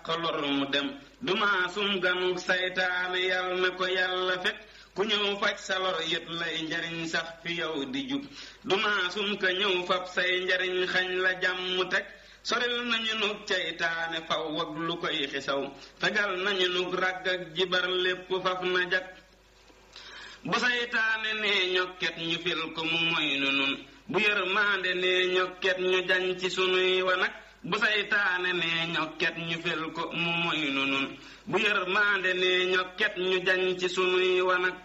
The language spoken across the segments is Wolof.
dàq lor mu dem dumaasum ganuk saytaane yal na ko yàlla fekk ku ñëw faj sa lor yët lay njariñ sax fi yow di jub dumaasum ka ñëw fab say njariñ xañ la jàmm teg soril nañu nug caytaane faw wag lu koy xisaw fegal nañu nug ràgg ak jibar lépp faf na jag bu saytaane nee ñokket ñu fil ko mu moy nu nun bu yërmaande nee ñokket ñu jañ ci sunuy wanag bu saytaane nee ñokket ñu fil ko mu moy nu nun bu yërmaande nee ñokket ñu jañ ci sunuy wanag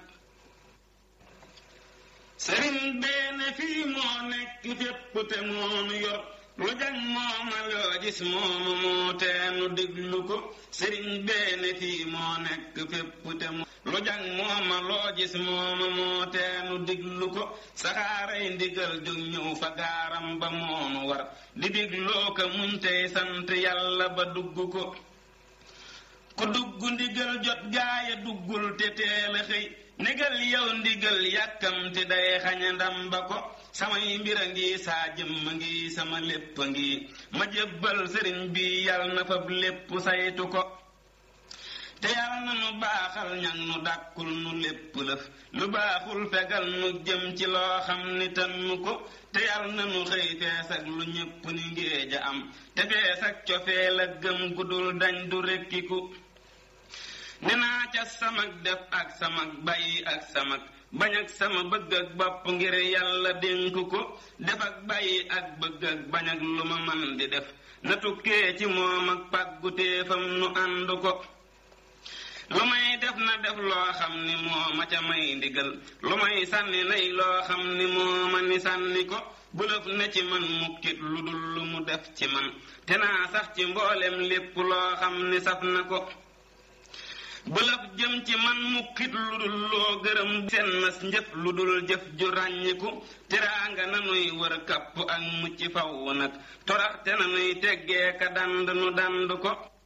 sëriñ beene fii moo nekk fépp te moonu yor lu jàng mooma loo gis mooma moo teenu diglu ko sëriñ beene fii moo nekk fépp te moo lu jàng mooma loo gis mooma moo teenu diglu ko saxaaray ndigal jóg ñëw fa gaaram ba moonu war di digloo ko muñ tey sant yàlla ba dugg ko ku dugg ndigal jot gaaya duggul te teel a xëy négal yow ndigal yàkkamti day xaña ndam ba ko samay mbir a ngi saa jëmm a ngi sama lépp a ngi ma jébbal sëriñ bi yal na fab lépp saytu ko te yal na nu baaxal ñag nu dàkkul nu lépp lëf lu baaxul fegal nu jëm ci loo xam ni tan nu ko te yal na nu xëy fees ak lu ñépp ni ngéej a am te fees ak cofeel ak gëm gudul dañ du rekkiku ne naa ca samag def ak samag bàyyi ak samag bañ ak sama bëgg ak bopp ngir yàlla dénk ko def ak bàyyi ak bëgg ak bañ ak lu ma man di def na tukkee ci moom ak pàggutéefam nu ànd ko lu may def na def loo xam ni moo ma ca may ndigal lu may sànni nay loo xam ni moo ma ni sànni ko bulëf ne ci man mukkit lu dul lu mu def ci man te naa sax ci mboolem lépp loo xam ni saf na ko bulaf jëm ci man mukkit lu dul loo gërëm seen nas njëf lu dul jëf ju ràññiku teraanga nanuy wër kapp ak mucc faw nag toraxte nanuy teggee ka dand nu dand ko